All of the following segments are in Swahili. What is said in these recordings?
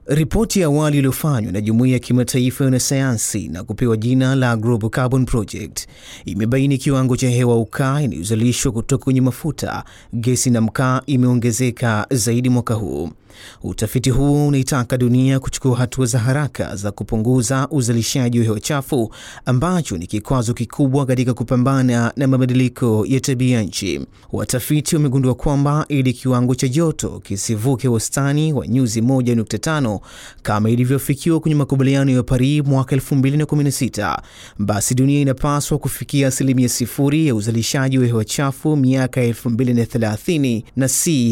Ripoti ya awali iliyofanywa na jumuiya ya kimataifa ya wanasayansi na kupewa jina la Global Carbon Project imebaini kiwango cha hewa ukaa inayozalishwa kutoka kwenye mafuta, gesi na mkaa imeongezeka zaidi mwaka huu. Utafiti huu unaitaka dunia kuchukua hatua za haraka za kupunguza uzalishaji wa hewa chafu ambacho ni kikwazo kikubwa katika kupambana na mabadiliko ya tabia nchi. Watafiti wamegundua kwamba ili kiwango cha joto kisivuke wastani wa nyuzi 1.5 kama ilivyofikiwa kwenye makubaliano ya Paris mwaka 2016, basi dunia inapaswa kufikia asilimia sifuri ya uzalishaji wa hewa chafu miaka 2030 na si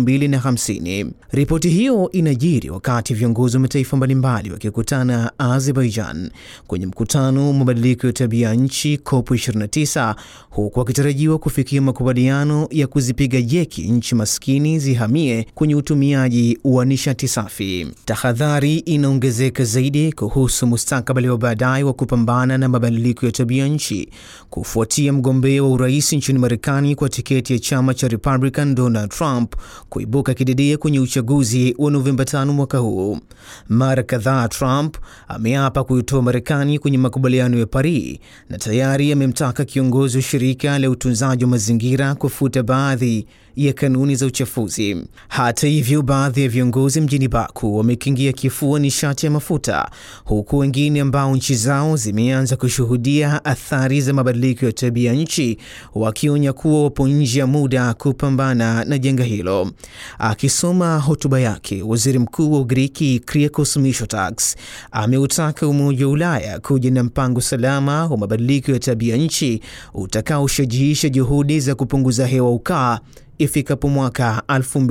2050. Ripoti hiyo inajiri wakati viongozi wa mataifa mbalimbali wakikutana Azerbaijan kwenye mkutano wa mabadiliko ya tabia nchi COP29, huku wakitarajiwa kufikia makubaliano ya kuzipiga jeki nchi maskini zihamie kwenye utumiaji wa nishati safi. Tahadhari inaongezeka zaidi kuhusu mustakabali wa baadaye wa kupambana na mabadiliko ya tabia nchi kufuatia mgombea wa urais nchini Marekani kwa tiketi ya chama cha Republican Donald Trump kuibuka kidedea kwenye uchaguzi wa Novemba 5 mwaka huu. Mara kadhaa Trump ameapa kuitoa Marekani kwenye makubaliano ya Paris na tayari amemtaka kiongozi wa shirika la utunzaji wa mazingira kufuta baadhi ya kanuni za uchafuzi. Hata hivyo, baadhi ya viongozi mjini Baku wamekingia kifua nishati ya mafuta, huku wengine ambao nchi zao zimeanza kushuhudia athari za mabadiliko ya tabia nchi wakionya kuwa wapo nje ya muda kupambana na janga hilo. Akisoma hotuba yake, waziri mkuu wa Ugiriki Kyriakos Mitsotakis ameutaka Umoja wa Ulaya kuja na mpango salama wa mabadiliko ya tabia nchi utakaoshajiisha juhudi za kupunguza hewa ukaa ifikapo mwaka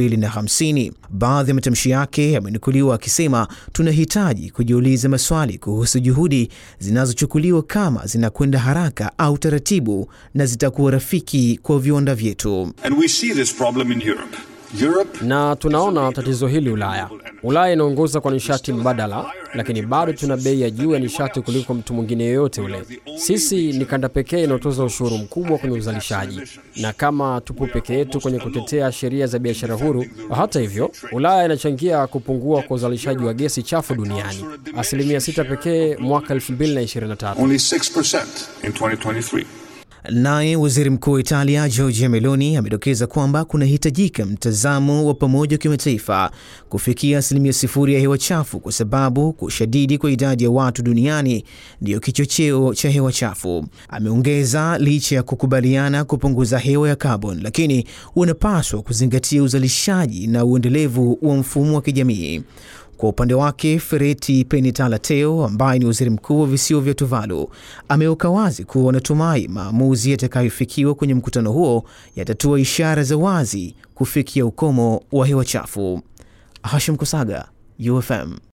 2050. Baadhi ya matamshi yake yamenukuliwa akisema, tunahitaji kujiuliza maswali kuhusu juhudi zinazochukuliwa kama zinakwenda haraka au taratibu na zitakuwa rafiki kwa viwanda vyetu. And we see this problem in Europe. Europe na tunaona tatizo hili Ulaya. Ulaya inaongoza kwa nishati mbadala, lakini bado tuna bei ya juu ya nishati kuliko mtu mwingine yoyote ule. Sisi ni kanda pekee inayotoza ushuru mkubwa kwenye uzalishaji, na kama tupo peke yetu kwenye kutetea sheria za biashara huru. Hata hivyo, Ulaya inachangia kupungua kwa uzalishaji wa gesi chafu duniani, asilimia sita pekee mwaka 2023. only 6% in 2023. Naye waziri mkuu wa Italia Giorgia Meloni amedokeza kwamba kunahitajika mtazamo wa pamoja wa kimataifa kufikia asilimia sifuri ya hewa chafu, kwa sababu kushadidi kwa idadi ya watu duniani ndiyo kichocheo cha hewa chafu. Ameongeza, licha ya kukubaliana kupunguza hewa ya kaboni, lakini unapaswa kuzingatia uzalishaji na uendelevu wa mfumo wa kijamii. Kwa upande wake Fereti Penitalateo ambaye ni waziri mkuu wa visiwa vya Tuvalu ameweka wazi kuwa wanatumai maamuzi yatakayofikiwa kwenye mkutano huo yatatoa ishara za wazi kufikia ukomo wa hewa chafu. Hashim Kusaga, UFM.